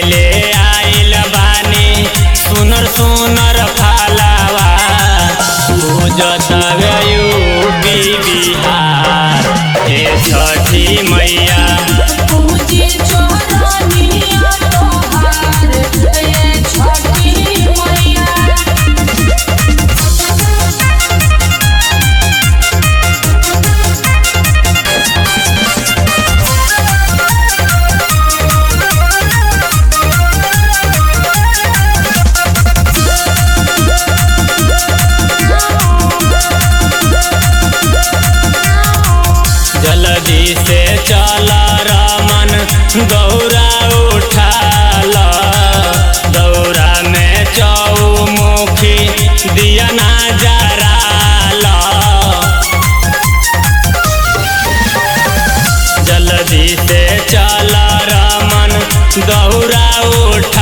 ले आइल बानी सुनर सुनर फालावा पूजतवे यूपी बिहार हे छठी मैया पूजी चोरनिया तोहार ये छठी मैया जल्दी से चल रमन गौरा उठाल दौरा में चौमुखी दिया ना जराल जल्दी से चल रमन गौरा उठा